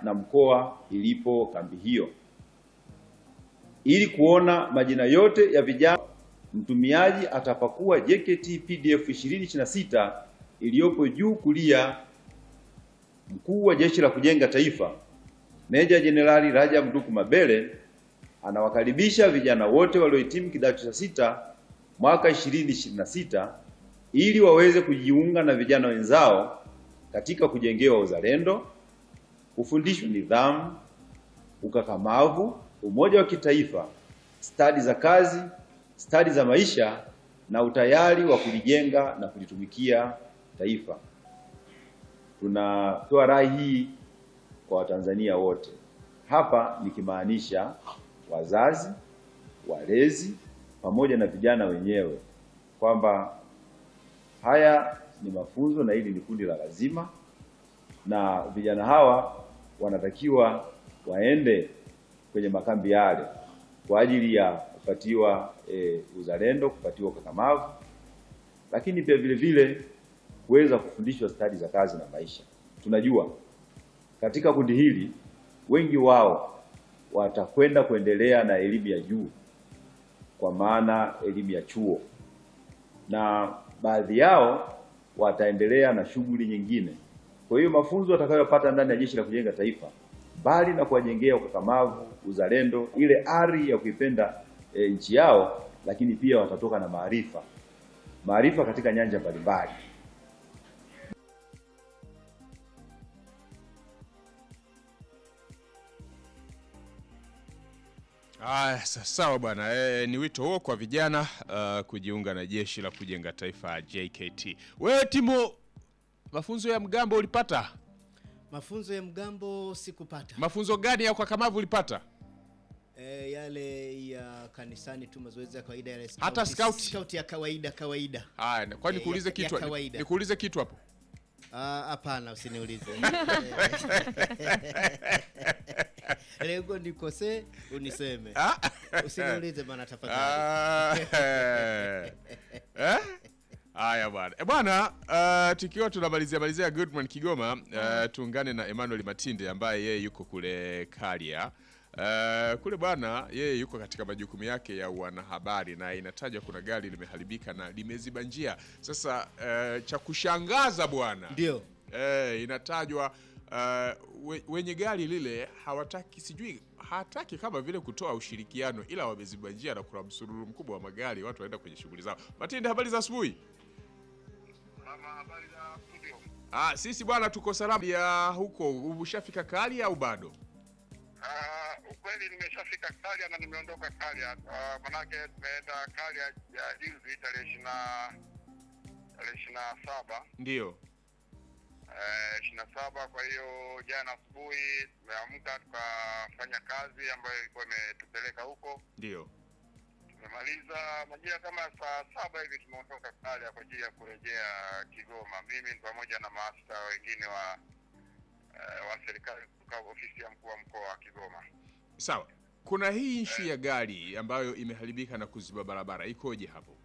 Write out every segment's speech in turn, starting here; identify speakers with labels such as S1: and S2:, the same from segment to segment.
S1: na mkoa ilipo kambi hiyo. Ili kuona majina yote ya vijana, mtumiaji atapakua JKT PDF 2026 iliyopo juu kulia. Mkuu wa Jeshi la Kujenga Taifa Meja Jenerali Rajab Nduku Mabele anawakaribisha vijana wote waliohitimu kidato cha sita mwaka 2026 ili waweze kujiunga na vijana wenzao katika kujengewa uzalendo, kufundishwa nidhamu, ukakamavu, umoja wa kitaifa, stadi za kazi, stadi za maisha na utayari wa kulijenga na kulitumikia taifa. Tunatoa rai hii kwa Watanzania wote, hapa nikimaanisha wazazi, walezi pamoja na vijana wenyewe kwamba haya ni mafunzo na hili ni kundi la lazima, na vijana hawa wanatakiwa waende kwenye makambi yale kwa ajili ya kupatiwa e, uzalendo, kupatiwa ukakamavu, lakini pia vile vile kuweza kufundishwa stadi za kazi na maisha. Tunajua katika kundi hili wengi wao watakwenda kuendelea na elimu ya juu kwa maana elimu ya chuo, na baadhi yao wataendelea na shughuli nyingine. Kwa hiyo mafunzo watakayopata ndani ya Jeshi la Kujenga Taifa, mbali na kuwajengea ukakamavu, uzalendo, ile ari ya kuipenda e, nchi yao, lakini pia watatoka na maarifa, maarifa katika nyanja mbalimbali.
S2: Aya, sa- sawa bwana e, ni wito huo kwa vijana uh, kujiunga na jeshi la kujenga taifa JKT. Wewe Timo, mafunzo ya mgambo ulipata?
S3: Mafunzo ya mgambo sikupata.
S2: Mafunzo gani ya ukakamavu ulipata?
S3: E, yale ya kanisani tu mazoezi ya kawaida yale
S2: Hata scout?
S3: scout ya kawaida kawaida.
S2: Haya, kwani
S3: Eh,
S2: nikuulize
S3: ya-
S2: kitu?
S3: ya kawaida.
S2: Nikuulize kitu hapo.
S3: Ah, Hapana, usiniulize. Lengo nikosee uniseme.
S2: Ah?
S3: Usiniulize bana tafadhali.
S2: Ah, eh? Haya bwana. E bwana, uh, tukiwa tunamalizia malizia Goodman Kigoma, uh, tuungane na Emmanuel Matinde ambaye yeye yuko kule Karia. Uh, kule bwana, yeye yuko katika majukumu yake ya wanahabari na inatajwa kuna gari limeharibika na limeziba njia. Sasa uh, cha kushangaza bwana,
S3: Ndio.
S2: eh, inatajwa uh, we, wenye gari lile hawataki sijui hataki kama vile kutoa ushirikiano, ila wameziba njia na kuna msururu mkubwa wa magari, watu waenda kwenye shughuli zao. Matinde, habari za asubuhi. Ah, sisi bwana tuko salama ya huko. Ushafika kali au bado?
S4: Ah, ukweli nimeshafika Kalia na nimeondoka Kalia. Uh, manake tumeenda Kalia ya juzi tarehe ishirini na tarehe ishirini na saba
S2: Ndio.
S4: eh, ishirini na saba. Kwa hiyo jana asubuhi tumeamka tukafanya kazi ambayo ilikuwa imetupeleka huko.
S2: Ndio.
S4: Tumemaliza majira kama ya saa saba hivi tumeondoka Kalia kwa ajili ya kurejea Kigoma, mimi ni pamoja na maafisa wengine wa eh, wa serikali kutoka ofisi ya mkuu wa mkoa wa Kigoma.
S2: Sawa. Kuna hii ishu ya gari ambayo imeharibika na kuziba barabara. Ikoje hapo?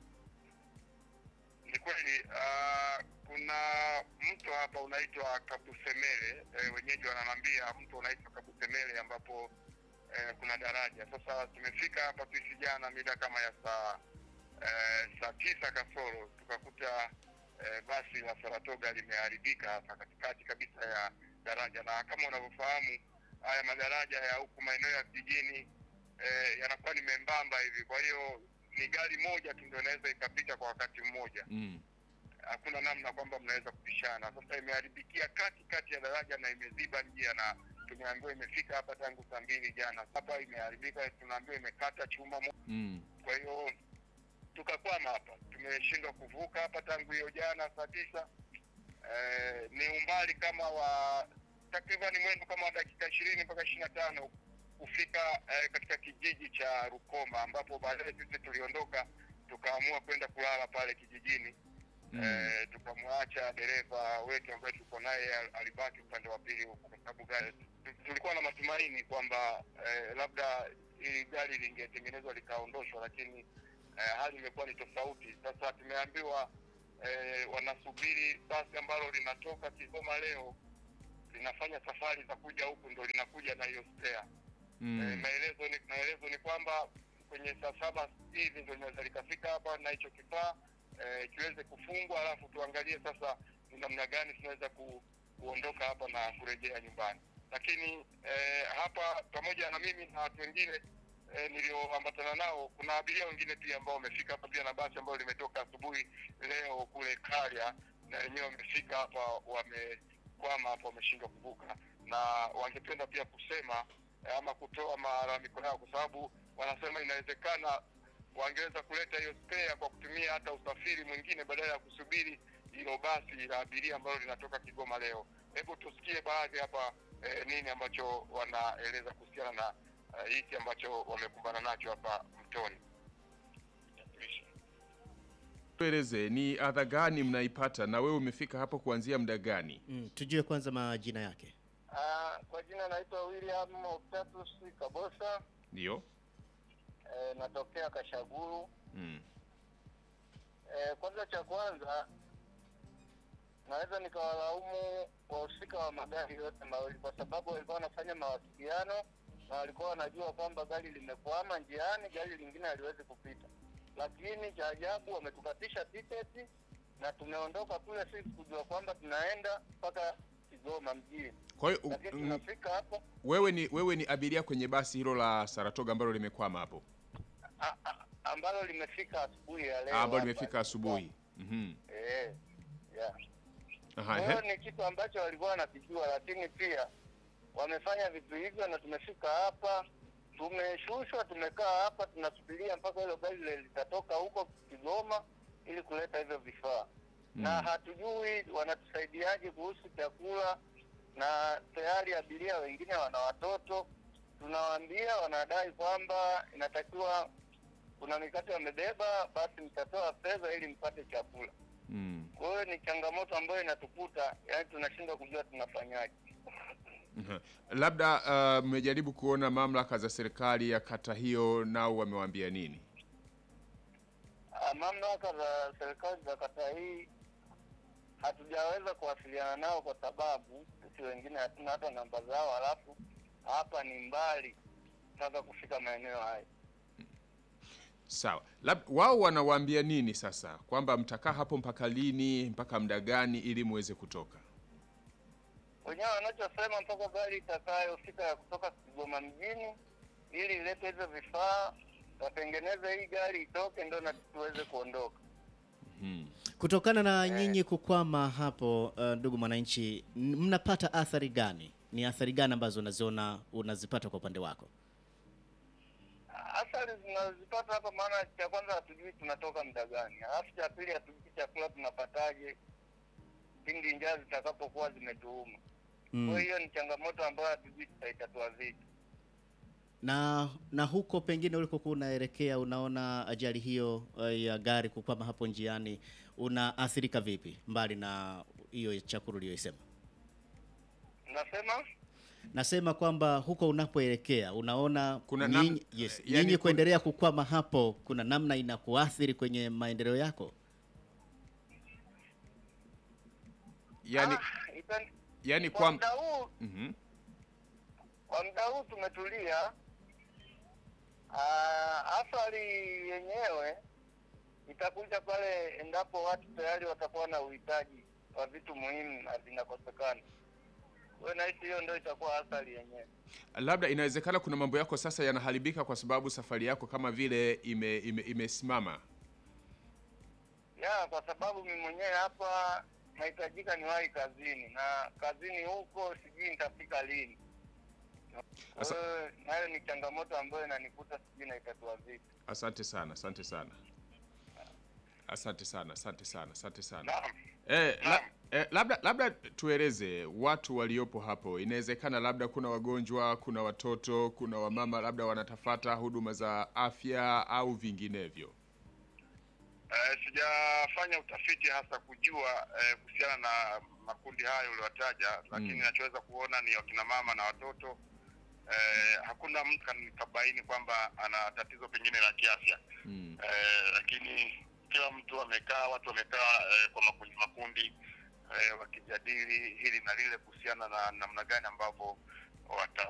S4: Ni kweli uh, kuna mto hapa unaitwa Kabusemele eh, wenyeji wananambia mto unaitwa Kabusemele ambapo eh, kuna daraja. Sasa tumefika hapa sisi jana mida kama ya saa eh, saa tisa kasoro tukakuta eh, basi la Saratoga limeharibika hapa katikati kabisa ya daraja, na kama unavyofahamu haya madaraja ya huku maeneo ya vijijini eh, yanakuwa ni membamba hivi, kwa hiyo ni gari moja tu ndio inaweza ikapita kwa wakati mmoja
S2: Mm.
S4: hakuna namna kwamba mnaweza kupishana. Sasa imeharibikia kati kati ya daraja na imeziba njia, na tumeambiwa imefika hapa tangu saa mbili jana. Hapa imeharibika, tunaambiwa imekata chuma mo-
S2: Mm.
S4: kwa hiyo tukakwama hapa, tumeshindwa kuvuka hapa tangu hiyo jana saa tisa. Eh, ni umbali kama wa takriban mwendo kama wa dakika ishirini mpaka ishirini na tano kufika eh, katika kijiji cha Rukoma ambapo baadaye sisi tuliondoka tukaamua kwenda kulala pale kijijini.
S2: Mm.
S4: Eh, tukamwacha dereva wetu ambaye tuko naye al- alibaki upande wa pili huko, kwa sababu gari tu- tulikuwa na matumaini kwamba eh, labda hili gari lingetengenezwa likaondoshwa, lakini eh, hali imekuwa ni tofauti. Sasa tumeambiwa eh, wanasubiri basi ambalo linatoka Kigoma leo linafanya safari za kuja huku ndo linakuja na hiyo spare. Eh,
S2: Mm.
S4: maelezo ni maelezo ni kwamba kwenye saa saba hivi ndo linaweza likafika hapa na hicho kifaa eh, kiweze kufungwa, alafu tuangalie sasa ni namna gani tunaweza ku, kuondoka hapa na kurejea nyumbani. Lakini eh, hapa pamoja na mimi na watu wengine eh, nilioambatana nao, kuna abiria wengine pia ambao wamefika hapa pia na basi ambayo limetoka asubuhi leo kule Karya, na wenyewe wamefika hapa, wamekwama hapa, wameshindwa kuvuka, na wangependa pia kusema eh, ama kutoa malalamiko yao, kwa sababu wanasema inawezekana wangeweza kuleta hiyo spare kwa kutumia hata usafiri mwingine badala ya kusubiri hilo basi la abiria ambalo linatoka Kigoma leo. Hebu tusikie baadhi hapa eh, nini ambacho wanaeleza kuhusiana na eh, hiki ambacho wamekumbana nacho hapa Mtoni.
S2: Tueleze ni adha gani mnaipata na wewe umefika hapo kuanzia muda gani?
S3: Mm, tujue kwanza majina yake.
S4: Ah, kwa jina naitwa William Octatus Kabosa,
S2: Ndio.
S4: eh, natokea Kashaguru.
S2: Mm.
S4: Eh, kwanza cha kwanza naweza nikawalaumu wahusika wa magari yote mawili kwa sababu walikuwa wanafanya mawasiliano na walikuwa wanajua kwamba gari limekwama njiani, gari lingine haliwezi kupita, lakini cha ajabu wametukatisha tiketi na tumeondoka kule sisi kujua kwamba tunaenda mpaka Kigoma mjini,
S2: Kwa hiyo
S4: lakini
S2: mm,
S4: tunafika hapo
S2: wewe ni wewe ni abiria kwenye basi hilo la Saratoga ambalo limekwama hapo.
S4: a- a- ambalo limefika asubuhi ya leo
S2: Ah, ambalo
S4: hapa.
S2: limefika asubuhi. Mhm.
S4: Eh, yeah.
S2: Aha,
S4: Kwa hiyo
S2: ehe.
S4: ni kitu ambacho walikuwa wanakijua, lakini pia wamefanya vitu hivyo, na tumefika hapa, tumeshushwa, tumekaa hapa, tunasubiria mpaka hilo gari li- litatoka huko Kigoma ili kuleta hivyo vifaa
S2: Mm.
S4: na hatujui wanatusaidiaje kuhusu chakula, na tayari abiria wengine wana watoto, tunawaambia, wanadai kwamba inatakiwa kuna mikate wamebeba, basi mtatoa fedha ili mpate chakula.
S2: Mm.
S4: Kwa hiyo ni changamoto ambayo inatukuta, yani tunashindwa kujua tunafanyaje.
S2: Mhm. Labda uh, mmejaribu kuona mamlaka za serikali ya kata hiyo nao wamewaambia nini?
S4: Ah, Mamlaka za serikali za kata hii hatujaweza kuwasiliana nao kwa sababu sisi wengine hatuna hata namba zao, halafu hapa ni mbali mpaka kufika maeneo haya.
S2: Sawa. Lab, wao wanawaambia nini sasa? Kwamba mtakaa hapo mpaka lini, mpaka muda gani ili muweze kutoka?
S4: Wenyewe wanachosema mpaka gari itakayofika ya kutoka Kigoma mjini ili ilete hivyo vifaa, watengeneze hii gari itoke, ndo na tuweze kuondoka.
S2: Mhm.
S3: Kutokana na nyinyi kukwama hapo, uh, ndugu mwananchi, n- mnapata athari gani? Ni athari gani ambazo unaziona unazipata kwa upande wako?
S4: athari zinazipata hapa, maana cha kwanza hatujui tunatoka muda gani, alafu cha pili hatujui chakula tunapataje pindi njaa zitakapokuwa zimetuuma. Kwa
S3: Mm.
S4: hiyo ni changamoto ambayo hatujui tutaitatua vipi.
S3: Na na huko pengine ulikokuwa unaelekea, unaona ajali hiyo uh, ya gari kukwama hapo njiani, unaathirika vipi, mbali na hiyo chakula uliyoisema?
S4: Nasema
S3: Nasema kwamba huko unapoelekea unaona
S2: Kuna nam-
S3: nyinyi, yes,
S2: yani
S3: nyinyi
S2: kun-
S3: kuendelea kukwama hapo, kuna namna inakuathiri kwenye maendeleo yako?
S2: Yaani
S4: ah, ita-
S2: yaani
S4: kwa
S2: kwa
S4: muda huu
S2: Mhm.
S4: kwa muda huu tumetulia. Ah, athari yenyewe itakuja pale endapo watu tayari watakuwa na uhitaji wa vitu muhimu na vinakosekana. Kwa hiyo nahisi hiyo ndio itakuwa athari yenyewe.
S2: Labda inawezekana kuna mambo yako sasa yanaharibika kwa sababu safari yako kama vile ime, ime, imesimama.
S4: ya kwa sababu mimi mwenyewe hapa nahitajika niwahi kazini na kazini huko sijui nitafika lini. Kwa
S2: Asa-
S4: hiyo nayo ni changamoto ambayo inanikuta, sijui naitatua vipi.
S2: Asante sana, asante sana. Asante sana, asante sana, asante sana.
S4: Naam.
S2: Eh, la, eh, labda labda tueleze watu waliopo hapo. Inawezekana labda kuna wagonjwa, kuna watoto, kuna wamama labda wanatafata huduma za afya au vinginevyo.
S4: Eh, sijafanya utafiti hasa kujua eh, kuhusiana na makundi hayo uliwataja, lakini
S2: Mm.
S4: nachoweza kuona ni wakina mama na watoto. Eh, hakuna mtu kan- kabaini kwamba ana tatizo pengine la kiafya
S2: Mm.
S4: eh, lakini kila mtu amekaa, watu wamekaa eh, kwa makundi makundi. eh, wakijadili hili na lile kuhusiana na namna gani ambavyo wata,